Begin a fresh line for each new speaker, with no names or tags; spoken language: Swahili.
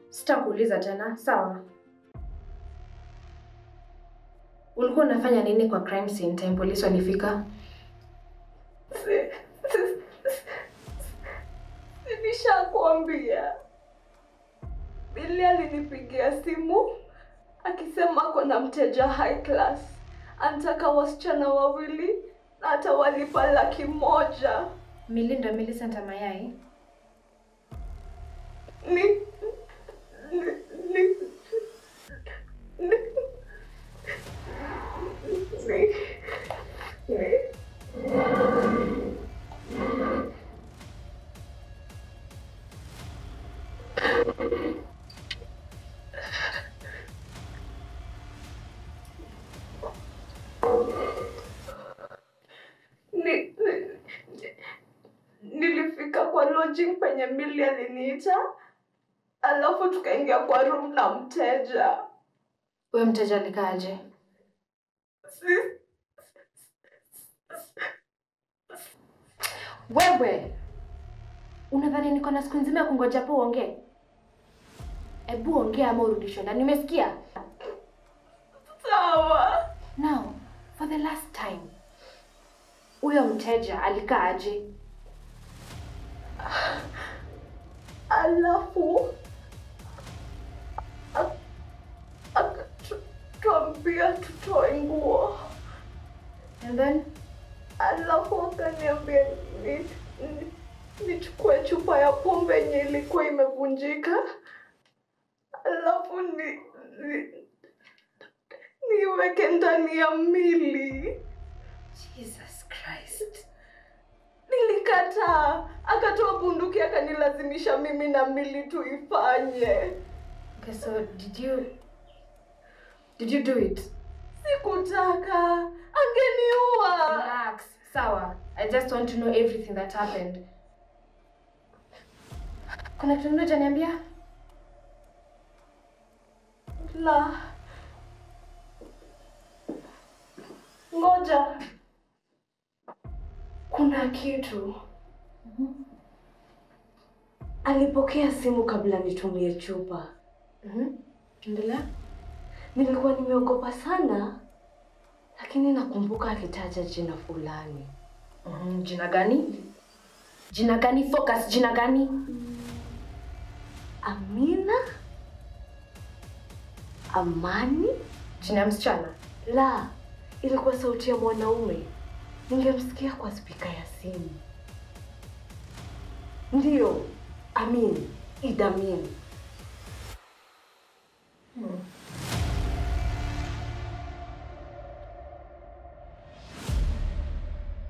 Sitakuuliza tena, sawa? Ulikuwa unafanya nini kwa crime scene time polisi walifika?
Nishakwambia. Billy alinipigia simu akisema kuna mteja high class, anataka wasichana wawili na atawalipa laki moja.
Milinda Millicent Mayai.
Ni ni ni ni ni ni ni, ni, nilifika kwa lodging penye Millie aliniita, alafu tukaingia kwa room na mteja.
Huyo mteja alikaaje?
Si-
Wewe unadhani niko na siku nzima ya kungoja hapo uongee? Ebu ongea ama urudishwe ndani. Nimesikia.
Sawa.
Now, for the last time, huyo mteja alikaaje?
Alafu ak- akatuambia tutoe nguo,
And then
alafu akaniambia ni, ni, nichukue chupa ya pombe yenye ilikuwa imevunjika, alafu ni, ni, niweke ndani ya mili.
Jesus Christ.
Nilikataa, akatoa bunduki akanilazimisha mimi na mili tuifanye.
Okay, so did you did you do it?
Sikutaka, angeniua.
Relax. Sawa. I just want to know everything that happened. Kuna kitu kingine hujaniambia?
La, ngoja, kuna kitu. Alipokea simu kabla nitumie chupa.
Mhm. Endelea.
Nilikuwa nimeogopa sana, lakini nakumbuka akitaja jina fulani.
Mhm. Jina gani? Jina gani? Focus. Jina gani?
Amina? Amani?
Jina ya msichana.
La, ilikuwa sauti ya mwanaume. Ningemsikia kwa spika ya simu. Ndiyo, Amin, Idamin.
Hmm.